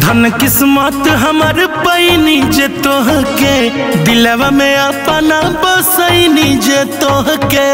धन किस्मत हमर पैनी जे तोहके दिलवा में अपना बसैनी जे तोहके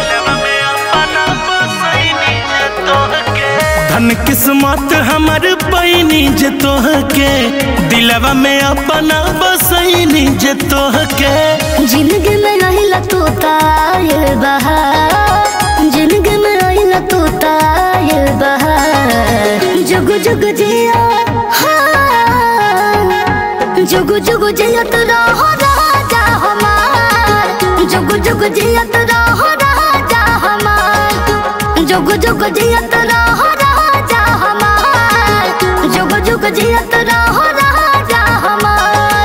धन किस्मत हमर पैनी जे तोहके दिलवा में अपना बसैनी जे तोहके जिंदगी में रहिला तू तायल बहार जिंदगी में रहिला तू तायल बहार जुग जुग जिया हाँ। जुग जुग जियत रहो राजा हमार जुग जुग जियत रहो राजा हमार जुग जुग जियत रहो राजा हमार जुग जुग जियत रहो राजा हमार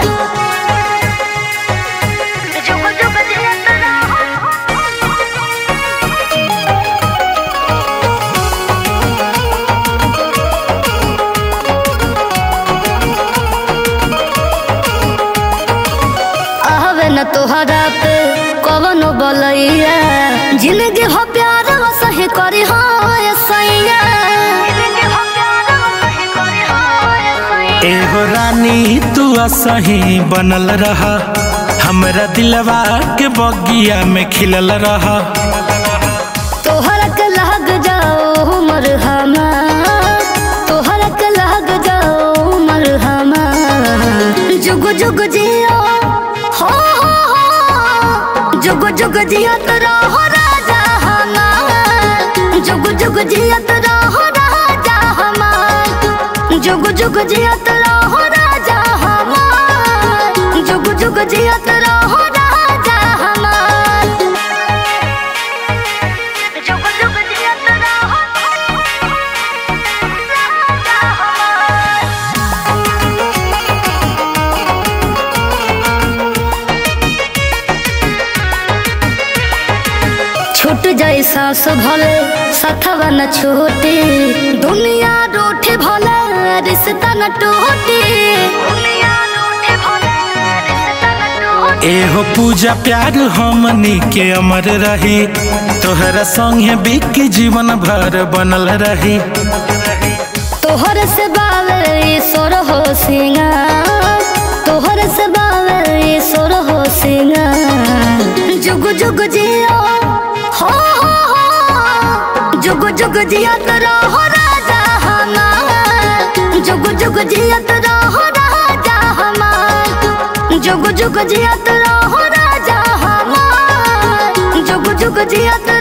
जुग जुग जियत रहो आहवे न तोहरा पे कवनो बलैया जिंदगी हो प्यार वो सही करी हो ये सैया एहो रानी तू असही बनल रहा हमरा दिलवा के बगिया में खिलल रहा तोहरा के लग जाओ उमर हमार तोहरा के लग जाओ उमर हमार जुग जुग जियो हो हो हो जुग जुग जियत रहो राजा हमार जुग जुग जियत रहो राजा हमार जुग जुग जियत रहो राजा हमार जुग जुग जियत रहो राजा हमार जुग जुग जियत रहो राजा हमार छूट जाए सास भले सथवा न छूटे दुनिया रूठे भले रिश्ता न टूटे दुनिया रूठे भले रिश्ता न टूटे एहो पूजा प्यार हमनी के अमर रही तोहरा संगे बिक जीवन भर बनल रही तोहर से बावे सोर हो सिंगार तोहर से बावे सोर हो सिंगार जुग जुग जियो हो हो हो जुग जुग जियत रहो राजा हमार जुग जुग जियत रहो राजा हमार जुग जुग जियत रहो राजा हमार जुग जुग जियत